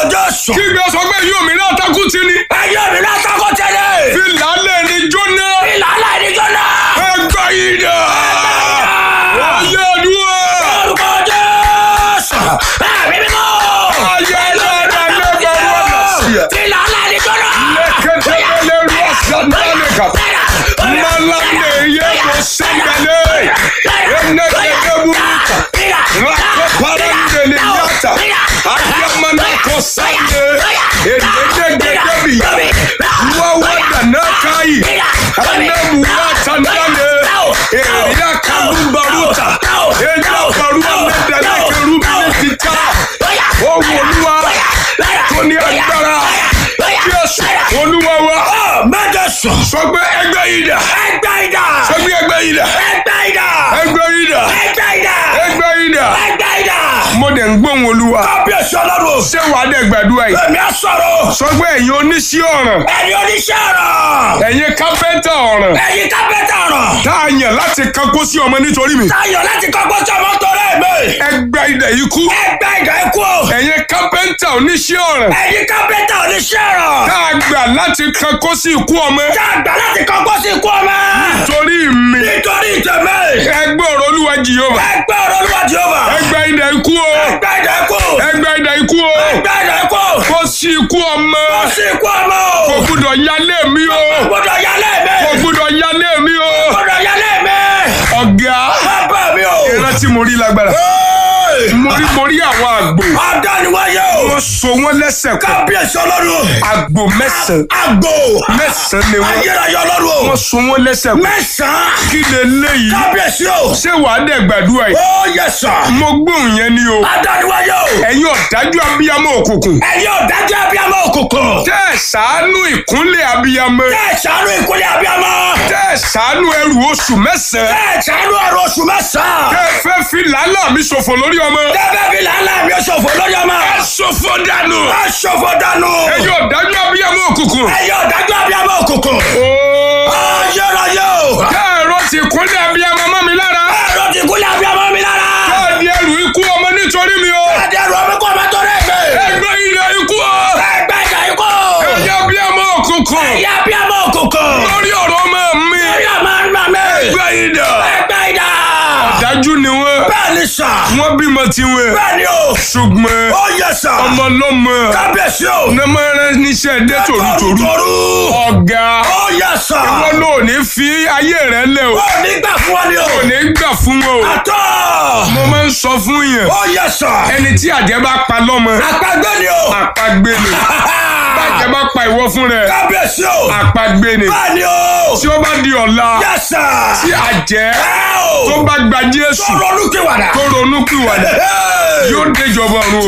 Jésù. kí gbé sọ pé yóò mi náà takú ti ni. Ẹyọ mi náà sọ́kò tẹ́lẹ̀. fi làálẹ̀ ni jóná. Ìlànà ìdíjọ́ náà. ẹgbẹ́ yìí dà. ayé àdúrà. Orúkọ Jésù. Ẹ̀mí mímọ́. ayé dáadáa lẹ́gbẹ̀ẹ́ wọn lọ sí ẹ. Ìlànà ìdíjọ́ náà. lẹ́kẹ̀tẹ̀lẹ̀ ru ọ̀sán-dálẹ̀ kà. malande yé mo sẹ́ndẹ̀lẹ̀. ẹnẹ́gẹ̀dẹ̀ burúkú. Rako parandele yata. Ayamana kosande. Edegedege biya. Wawada nakai. Anamu wata nane. Eria kalumbaruta. Eria barua medele kerubi tita. Owoluwa. Toni agbára. Jésù. Olúwa wa. Mẹ́jọ sùn. Sọ pé ẹgbẹ́ yìí dà. Ẹgbẹ́ ìdá. Sọ pé ẹgbẹ́ yìí dà. Ẹgbẹ́ ìdá. Ẹgbẹ́ yìí dà. Ẹgbẹ́ ìdá. Ẹgbẹ́ yìí dà. Ẹgbẹ́ ìdá. Mo dẹ̀ ń gbóhùn Olúwa. Kábíyèsí ọlọ́run. Ṣé wàá dẹ̀ gbàdúrà yìí? Èmi á sọ̀rọ̀. sọ pé ẹ̀yin oníṣẹ́ ọ̀ràn Ẹni oníṣẹ́ ọ̀rọ̀. ẹ̀yin kápẹ́ntà ọ̀ràn Ẹyin kápẹ́tà ọ̀rọ̀. tá a yàn láti kankó sí ọmọ nítorí mi Táyọ̀ láti kọ́kọ́ sí ọmọ torí mi. ẹgbẹ́ idẹ̀ ikú Ẹgbẹ́ ìdá ikú o. ẹ̀yin kápẹ́ntà oníṣẹ́ ọ̀ràn Ẹyin kápẹ́tà oníṣẹ́ ọ̀rọ̀. tá a gbà láti kankó sí ikú ọmọ Tá a gbà láti kọ́kọ́ sí ikú ọmọ. torí mi Nítorí ìtẹ̀mẹ́. ẹgbẹ́ ọ̀rọ̀ olúwa jìyọ́mà Ẹgbẹ́ ọ̀rọ̀ olúwa Jèhófà. ẹgbẹ́ idẹ̀ ikú o Ẹgbẹ́ ìdá ikú. ẹgbẹ́ idẹ̀ ikú o Ẹgbẹ́ ìdá ikú. kó sí ikú ọmọ Ó sì ikú ọmọ o. kò gbúdọ̀ yálé mi o Gbọ́dọ̀ yálé mi. kò gbúdọ̀ yálé mi o Gbọ́dọ̀ yálé mi. ọ̀gá Bàbá mi o. ìrántí mo rí lágbára mo rí mo rí àwọn àgbò Adániwáyé o. wọ́n so wọ́n lẹ́sẹ̀ kan Kábíyèsí ọlọ́run. àgbò mẹ́sàn-án Àgbò. mẹ́sàn-án ni wọ́n Ayérayé ọlọ́run o. wọ́n so wọ́n lẹ́sẹ̀ kan Mẹ́sàn-án. kí lè léyìí Kábíyèsí o. ṣé wàá dẹ̀ gbàdúrà yìí Ó yẹ sàn. mo gbóhùn yẹn ni o Adániwáyé o. ẹ̀yin ọ̀dájú abiyamọ òkùnkùn Ẹ̀yin ọ̀dájú abiyamọ òkùnkùn. tẹ́ ẹ̀ ṣàánú ìkúnlẹ̀ abiyamọ Tẹ́ ẹ̀ ṣàánú ìkúlẹ̀ abiyamọ. tẹ́ ẹ̀ ṣàánú ẹrù oṣù mẹ́sàn-án Tẹ́ ẹ̀ ṣàánú ọ̀rọ̀ oṣù mẹ́sàn-án. tẹ́ ẹ fẹ́ fi làálàá mi ṣòfò lórí ọmọ Tẹ́fẹ́ fi làálà mi ṣòfò lórí ọmọ. ẹ ṣòfò dànù Ẹ ṣòfò dànù. ẹ̀yin ọ̀dájú abiyamọ òkùnkùn Ẹ̀yin ọ̀dájú abiyamọ òkùnkùn. ooo Ayérayé o. tẹ́ ẹ̀rọ ti kúnlẹ̀ abiyamọ mọ́ mi lára Ẹ̀rọ ti kúlẹ̀ abiyamọ mi lára. tẹ́ ẹ̀ di ẹrù ikú ọmọ nítorí mi o Ẹ̀dẹ̀rù ọmọ kọ́ ọmọ tó rẹ̀ gbé. ẹgbẹ́ ilẹ̀ ikú o Ẹgbẹ́ ìjà ikú. ẹ̀yin abiyamọ òkùnkùn Ẹ̀yin abiyamọ òkùnkùn. lórí ọ̀rọ̀ ọmọ mi Ẹ̀yin ọmọ ọmọ mi. ẹgbẹ́ ìdà Ẹgbẹ́ ìjà. dájú ni wọ́n Bẹ́ẹ̀ ni sà. wọ́n bímọ tiwọn Bẹ́ẹ̀ ni o. ṣùgbọ́n Ó yẹ sà. ọmọ lọ́mọ Kábíyèsí o. nàmọ́rẹ́ níṣẹ́ dé tòrútòrú Toru. ọ̀gá Ó yẹ sà. wọn ló ní fi ayé rẹ lẹ o Ó ní gbà fún ọ ni o. kò ní gbà fún wọn o Àtọ́. mo máa ń sọ fún yẹn Ó yẹ sà. ẹni tí àjẹ́ bá pa lọ́mọ Àpagbé ni o. àpagbé ni bàjẹ́ bá pa ìwọ fún rẹ Kábíyèsí o. àpagbé ni Bẹ́ẹ̀ ni o. tí ó bá di ọ̀la Yẹ sà. tí àjẹ́ Ẹ o. tó bá gba Jésù Tó ronú kíwàdà. tó ronú pìwàdà yóò déjọba ọ̀run o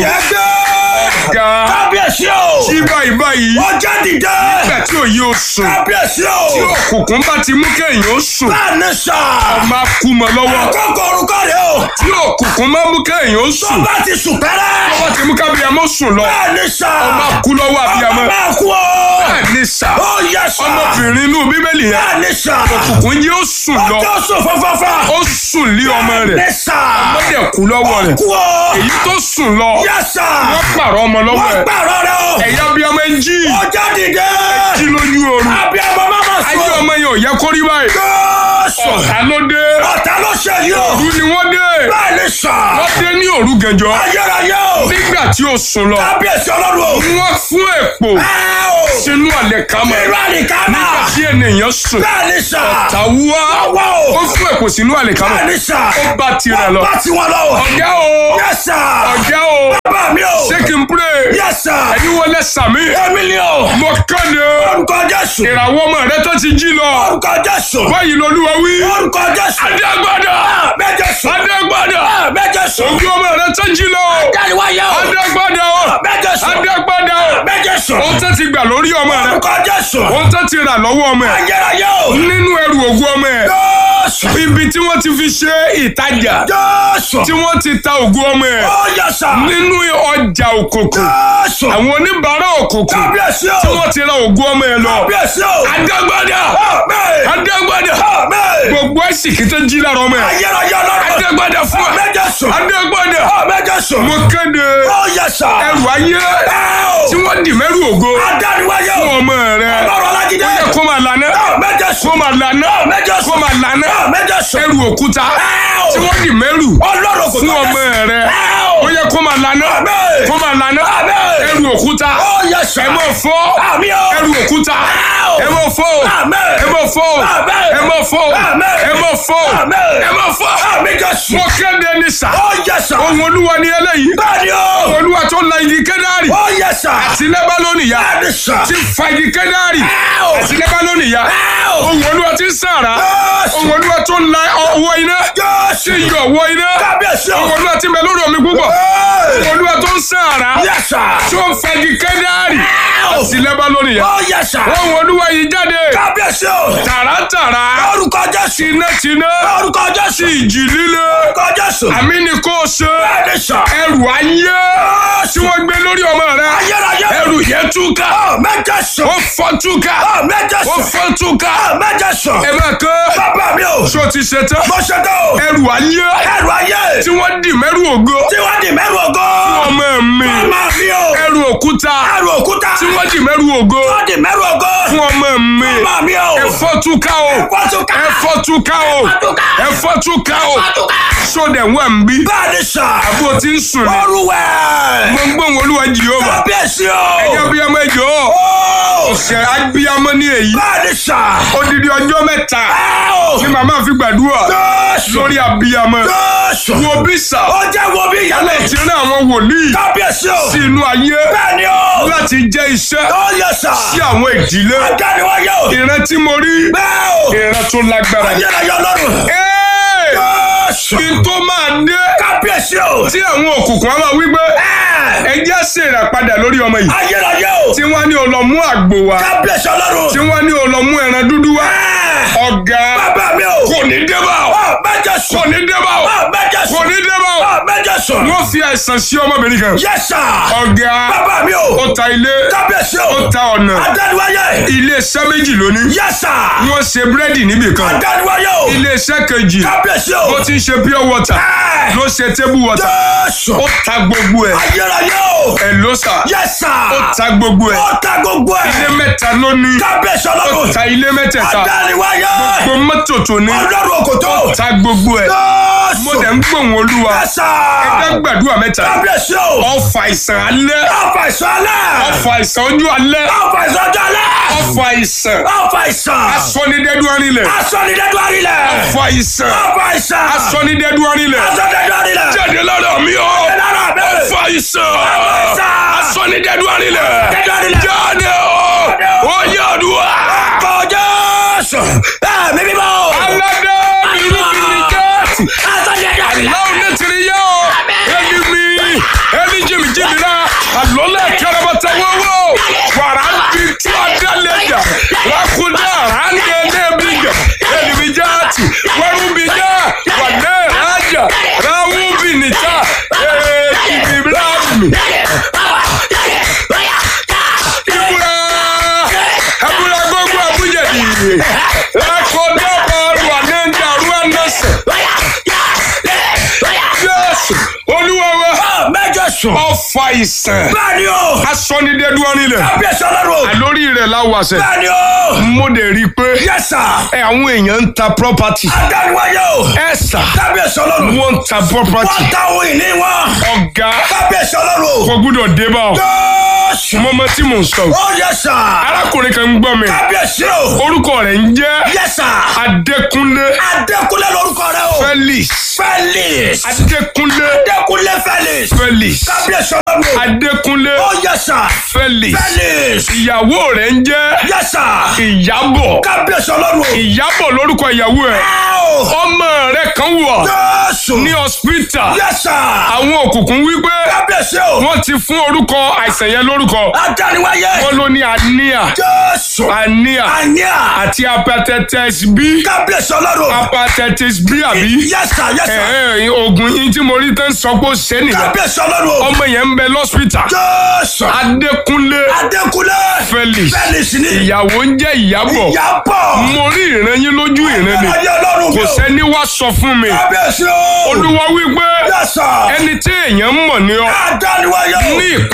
Yẹ́gẹ́. ga Kábíyèsí o. tí báyìí báyìí Ó jẹ́ dìde. nígbà tí òye ò sùn Kábíyèsí tí o. òkùnkùn bá ti mú kéèyàn ó sùn Bẹ́ẹ̀ ni sà. máa kú mọ́ lọ́wọ́ Àkókò orúkọ rẹ̀ o. tí òkùnkùn máa mú kéèyàn ó Tó sùn bá ti sùn pẹ́rẹ́. wọ́n ti mú kábíyàmọ́ sùn lọ Bẹ́ẹ̀ ni sà. máa kú lọ́wọ́ àbíyamọ́ Ọmọ máa kú o. bẹ́ẹ̀ ni sà Ó yẹ sà. ọmọbìnrin inú bíbélì yẹn Bẹ́ẹ̀ ni sà. òkùnkùn yìí ó sùn lọ Ọjọ́ sùn fọ́fọ́fọ́. ó sùn lé ọmọ rẹ̀ Ní sà. wọ́n dẹ̀ kú lọ́wọ́ rẹ̀ Kú o. èyí tó sùn lọ Yẹ sà. wọ́n pààrọ̀ ọmọ lọ́wọ́ Wọ́n ẹ̀ gbàrọ̀ rẹ̀ o. ẹ̀yà abiyamọ ń jí Ó jẹ́ dìde. jí lójú oorun Abiyamọ máa ma ayé sùn. ọmọ yẹn ò yẹ kó rí báyìí Jésù. ọ̀tá ló dé Ọ̀tá ló ṣe yìí o. òru ni wọ́n dé Bẹ́ẹ̀ ni sà. wọ́n dé ní òru gànjọ́ Ayérayé o. nígbà tí ó sùn lọ Kábíyèsí ọlọ́run o. wọ́n fún èpò Ẹ o. sínú àlẹ̀kámọ́ Irú àlìkámà. tí ènìyàn sùn Bẹ́ẹ̀ ni sà. tàwùwá Ọwọ́ ó o. fún èpò sínú àlẹ̀kámọ́ Bẹ́ẹ̀ ni sà. ó bá tirẹ̀ lọ Bá tiwọn lọ o. ọ̀gá o Yes sir. ọ̀gá o Bàbá mi o. ṣé kí n pray Yes sir. ẹ̀yin wọlé sàmì Èmi ni o. mo kéde Orúkọ Jésù. ìràwọ̀ ọmọ rẹ tó ti jí lọ Orúkọ Jésù. báyìí lolúwa wí Orúkọ Jésù. adégbádà Méje sùn. adégbádà Méje sùn. ògùn ọmọ rẹ tó jí lọ Dáríwáyé o. adégbádà Méje sùn. adégbádà Méje sùn. ohun tó ti gbà lórí ọmọ rẹ Orúkọ Jésù. ohun tó ti rà lọ́wọ́ ọmọ ẹ Ayérayé o. nínú ẹrù ògùn ọmọ ẹ Jésù. ibi tí wọ́n ti fi ṣe ìtajà Jésù. tí wọ́n ti ta ògùn ọmọ ẹ Ó yẹ sà. nínú ọjà òkùnkùn Jésù. àwọn oníbàárà òkùnkùn Kábíyèsí tí o. wọ́n ti ra ògùn ọmọ ẹ lọ Kábíyèsí o. adégbádà Àmín. adégbádà Àmín. gbogbo ẹ̀sìnkì tó jí lára ọmọ ẹ Ayérayé ọlọ́run. adégbádà fún ẹ Méje sùn. adégbádà Méje sùn. mo kéde Ó yẹ sà. ẹrù ayé Ẹ o. tí wọ́n dì mẹ́rù ògo Adániwáyé fún o. ọmọ rẹ Ọlọ́run Alágídé. ó yẹ kó máa lànà Méje kó sùn. máa lànà Méje kó sùn. máa lànà Méje sùn. ẹrù òkúta tí wọ́n dì mẹ́rù Ọlọ́run kò fún tó ọmọ bẹ́ẹ̀. rẹ Ẹ o. ó yẹ kó máa lànà Àmín. kó máa lànà Àmín. ẹrù òkúta Ó yẹ sà. ẹ mọ̀ fọ́ Àmì o. ẹrù òkúta ẹ mọ̀ fọ́ Àmín. ẹ mọ̀ fọ́ Àmín. ẹ mọ̀ fọ́ Àmín. ẹ mọ̀ fọ́ Àmín. ẹ mọ̀ fọ́ Àmì Jésù. mo kéde ní sà Ó yẹ sà. ohun olúwa ni eléyìí Bẹ́ẹ̀ni o. olúwa tó la igi kẹ́dárì Ó yẹ sà. àti lẹ́bálónì ya Bẹ́ẹ̀ni sà. ti fa igi kẹ́dárì Ẹ o. àti lẹ́bálónì ya Ẹ o. ohun olúwa ti ń sàrà Jésù. ohun olúwa tó la ọwọ́ iná Jésù. ti yọ ọwọ́ iná Kábíyèsí o. ohun olúwa ti bẹ lórí omi púpọ̀ Ẹ. ohun olúwa tó ń sàrà Yẹ sà. tó ń fa igi kẹ́dárì Ẹ o. àti lẹ́bálónì ya Ó yẹ sà. ohun olúwa yìí jáde Kábíyèsí o. tààràtàrà Orúkọ Jésù. tinátiná Orúkọ Jésù. ìjì líle Orúkọ Jésù. àmì ni kò ṣe Bẹ́ẹ̀ni sà. ẹrù ayé tí wọ́n gbé lórí ọmọ rẹ Ayérayé. ẹrù yẹn túká Ó méje sùn. ó fọ́ túká Ó méje ó sùn. fọ́ túká Ó méje sùn. ẹ bá kọ́ Bàbá mi o. ṣó ti ṣe tán Mo ṣe tó. ẹrù ayé Ẹrù ayé. tí wọ́n dì mẹ́rù ògo Tí wọ́n di mẹ́rù ògo. ọmọ mi Màmá mi o. ẹrù òkúta Ẹrù òkúta. tí wọ́n dì mẹ́rù ògo Wọ́n di mẹ́rù ògo. fún ọmọ mi Màmá mi o. ẹ fọ́ túká o Ẹ̀fọ́ túká. ẹ fọ́ túká o túká. ẹ fọ́ túká o túká. sódẹ̀ wà ń bí Bẹ́ẹ̀ni sà. bó ti ń sùn ní Olúwẹ̀. gbọ̀ngbọ̀n olúwa jìhóbà Kábíyèsí o. ẹ̀yà abiyamọ ẹjọ́ Ó. ọ̀sẹ̀ abiyamọ ní èyí Bẹ́ẹ̀ni sà. odidi ọjọ́ mẹ́ta Ẹ o. ni màmá fi gbàdúrà Jésù. lórí abiyamọ Jésù. wo bí sà Ó jẹ́ wo bí ìyálẹ̀. ti rán àwọn wòlíì Kábíyèsí o. sí inú ayé Bẹ́ẹ̀ni o. láti jẹ́ iṣẹ́ Ó yẹ sà. sí àwọn ìdílé Adániwáyé o. ìran tí mo rí Bẹ́ẹ̀ o. ìran tó lágbára ni. Ayérayé Ọlọ́run. Ẹ́ẹ̀! Jésù. kí n tó máa dé Kábíyèsí o. tí àwọn òkùnkùn á máa wí pé Ẹ. ẹjẹ́ ṣèràpadà lórí ọmọ yìí Ayérayé o. tí wọ́n ní o lọ mú àgbò wá Kábíyèsí Ọlọ́run. tí wọ́n ní o lọ mú ẹran dúdú wá Ẹ. ọ̀gá Bàbá mi o. kò ní débà o Ó méje sùn. kò ní débà o Ó méje kò sùn. ní débà o Ó méje sùn. wọ́n fi àìsàn sí ọmọbìnrin kan Yes sir. ọ̀gá Bàbá mi o. ó ta ilé Kábíyèsí ó o. ta ọ̀nà Adániwáyé. ilé iṣẹ́ méjì lónìí Yes sir. wọ́n ṣe búrẹ́dì níbì kan Adániwáyé o. ilé iṣẹ́ kejì Kábíyèsí o. ó ti ń ṣe pure water Ẹ. ló ṣe table water Jésù. ó ta gbogbo ẹ̀ Ayérayé o. ẹ̀ ló sà Yes sir. ó ta gbogbo ẹ̀ Ó ta gbogbo ilé ẹ̀. mẹ́ta ló ní Kábíyèsí ó Ọlọ́run. ta ilé mẹ́tẹ̀ẹ̀ta Adániwáyé. gbogbo mọ́tò tó ní Ọlọ́run òkòtó. ta gbogbo ẹ̀ Jésù. mo dẹ̀ ń gbóhùn olúwa Yes sir. ẹgbẹ́ gbàdúrà mẹ́ta Kábíyèsí o. ọfà ìsàn alẹ́ Ọ̀fà ìsọ̀lẹ̀. ọfà ìsàn ojú alẹ́ Ọ̀fà ìsọ̀jọ̀lẹ̀. ọfà ìsàn Ọ̀fà ìsàn. asọ́nidẹ́dú arinlẹ̀ Asọ̀nidẹ́dú àrílẹ̀. ọfà ìsàn Ọ̀fà ìsàn. asọ́nidẹ́dú arinlẹ̀ Asọ̀nidẹ́dú àrílẹ̀. jáde lára mi o lára mi. ọfà ìsàn ìsàn. asọ́nidẹ́dú arinlẹ̀ Asọ̀nidẹ́dú àrílẹ̀. jáde o ó yẹ ọdúnwà Ọkọ̀ Jésù. Ẹ̀mí mímọ́. aládé irúgbìn jẹ́ẹ̀tì Asọ̀nidẹ́dú àrílẹ̀. láwọn ní tiri yẹ o ẹni mi ẹni jìmì jìmì náà àlọ́lẹ̀ kẹrẹbẹtẹ wọ́wọ́ wàrà ń bi tí a dá lẹ́jà lákúndé àránké lẹ́bi jà ẹni mi jáàtì wẹ́rù bi já wà lẹ́ rájà ráwù bi nìta ẹ̀ẹ́dì bi bíláàmì ìbúra ẹ̀búra gbogbo àbújẹ̀dì lákúndé bọ́ọ̀lù ànẹ́ńdà rúwánẹ́sẹ̀ jésù olúwa wa Mẹ́jọ sùn. ọfà ìsàn Bẹ́ẹ̀ni o. asọ́nidẹ́dú arinlẹ̀ Kábíyèsí Ọlọ́run. àlórí rẹ̀ láwàṣẹ Bẹ́ẹ̀ni o. mo dẹ̀ rí i pé Yes sir. ẹ àwọn èèyàn ń ta property Adániwáyé o. ẹ sà Kábíyèsí Ọlọ́run. wọ́n ń ta property Wọ́n ta ohun ìní wọn. ọ̀gá Kábíyèsí Ọlọ́run. kò gbúdọ̀ dé bá ọ Jésù. mọ́mọ́ tí mò ń sọ Ó yẹ sà. arákùnrin kan ń gbọ́ mi Kábíyèsí o. orúkọ rẹ̀ ń jẹ́ Yes sir. Adékúnlé Adékúnlé lórúkọ rẹ o. Felix Felix. Adékúnlé Adékúnlé Felix. Felix Kábíyèsí Ọlọ́run. Adékúnlé Ó yẹ sà. Felix Felix. ìyàwó rẹ̀ ń jẹ́ Yes sir. Ìyábọ̀ Kábíyèsí Ọlọ́run. Ìyábọ̀ lórúkọ ìyàwó ẹ̀ Áò. ọmọ rẹ̀ kan wọ̀ Jésù. ní hospital Yes sir. àwọn òkùnkùn wípé Kábíyèsí o. wọ́n ti fún orúkọ àìsàn yẹn lórúkọ Adániwáyé. wọ́n ló ní anemia Jésù. anemia Àníà. àti hepatitis B Kábíyèsí Ọlọ́run. hepatitis B àbí Yes sir. Yes sir. ẹ ẹ oògùn yín tí mo rí tán sọ pé ó ṣe nìyẹn Kábíyèsí Ọlọ́run. ọmọ yẹn ń bẹ lọ́spítà Jésù. Adékúnlé Adékúnlé. Felix Felix ni. ìyàwó ń jẹ́ Ìyábọ̀ Ìyábọ̀. mo rí ìran yín lójú ìran ni Ayé Ọlọ́run mi kò o. sẹ́ni wá sọ fún mi Kábíyèsí o. olúwa wípé Yes sir. ẹni tí èèyàn mọ̀ ní ọ Adániwáyé o. ní ìpínlẹ̀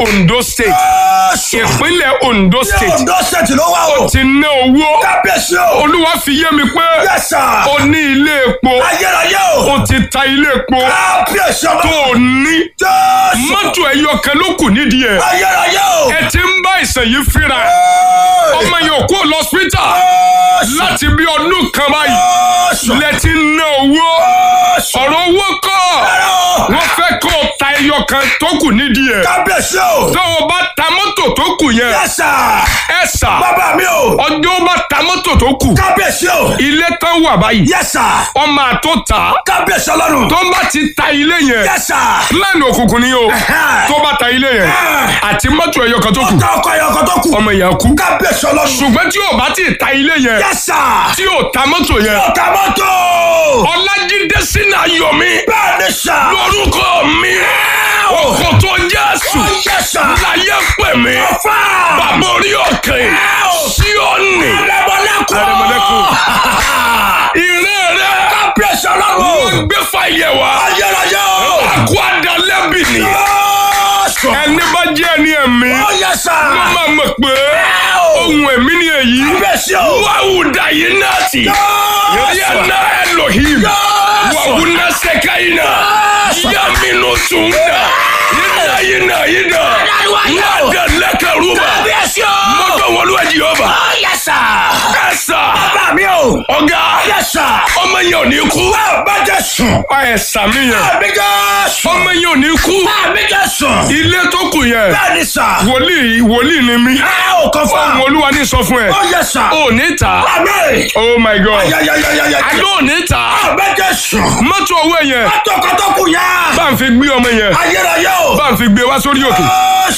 Ondo state Jésù. ìpínlẹ̀ Ondo Ní state Ondo State ló wà o. ti ná owó Kábíyèsí o. olúwa fi yé mi pé Yes sir. o ní ilé epo Ayérayé o. o ti ta ilé epo Kábíyèsí tó ọlọ́run. o ní Jésù. mọ́tò ẹyọ kan ló kù nídìí ẹ̀ Ayérayé o. ẹ ti ń bá ìsàn yìí fínra ọmọ yẹn ò kó lọ hospital Jésù. láti bí ọdún kan báyìí Jésù. lẹ ti ń ná owó Jésù. ọ̀rọ̀ owó kọ́ wọ́n fẹ́ kó o ta ẹyọ kan tó kù nídìí ẹ̀ Kábíyèsí o. tó o bá ta mọ́tò tó kù yẹn Yes sir. ẹ sà Bàbá mi o. ọjọ́ ó bá ta mọ́tò tó kù Kábíyèsí o. ilé tán wà báyìí Yes sir. ọmọ àtó ta Kábíyèsí ọlọ́run. tó bá ti ta ilé yẹn Yes sir. plan òkùnkùn ni o tó bá ta ilé yẹn àti mọ́tò ẹyọ kan tó kù Ọ̀tá ọkọ̀ ẹ̀yọ̀ kan tó kù. ọmọ yẹn kú Kábíyèsí ọlọ́run. ṣùgbọ́n tí o bá ti ta ilé yẹn Yes sir. tí o ta mọ́tò yẹn Ọ̀tá mọ́tò. ọlájídé sínú ayọ̀mí Bẹ́ẹ̀ni sà. lórúkọ mi òkòtò jésù Yes sir. láyé pè mí Ọ̀fà. bàbá orí òkè síọ́nì Arẹmọlẹ́kùn. Arẹmọlẹ́kùn. ìrẹ́ rẹ Kábíyèsí wọ́n ọlọ́run. gbé fàyẹ̀ wá Ayérayé o. àkó àdálẹ́bì ni Jésù. ẹni bá jẹ́ ẹni ẹ̀mí Ó yẹ sà. ló máa mọ̀ pé ohun ẹ̀mí ni èyí Kábíyèsí o. wàhùdà yìí náà tì Jésù. yàrá Elohim Jésù. wàhùnà sẹ́káyìnà yàmínú tùǹdà yìnyínà yìnyínà yìnyínà wàdà lẹ́kẹ̀rúbà Kábíyèsí o. mọ́tò wọlé ẹ̀jì ọba Ó yẹ sà. ẹ̀sà Bàbá mi o. ọ̀gá Yẹ sà. ọmọ yẹn ò ní kú Bá jẹ́ sùn. ẹ̀sà mi yẹn Àmì jẹ́ sùn. ọmọ yẹn ò ní kú Àmì jẹ́ sùn. ilé tó kù yẹn Bẹ́ẹ̀ni sà. wòlíì wòlíì ni mí Ẹ ò kàn fún ohun wa. olúwa ní sọ fún ẹ Ó yẹ sà. ò ní ta Àmì. oh my god Ayayayayaya. àdó ò ní ta Àmì jẹ́ sùn. mọ́tò owó yẹn Mọ́tò kan tó kù yá. bá ń fi gbé ọmọ yẹn Ayérayé o. bá ń fi gbé wá sórí òkè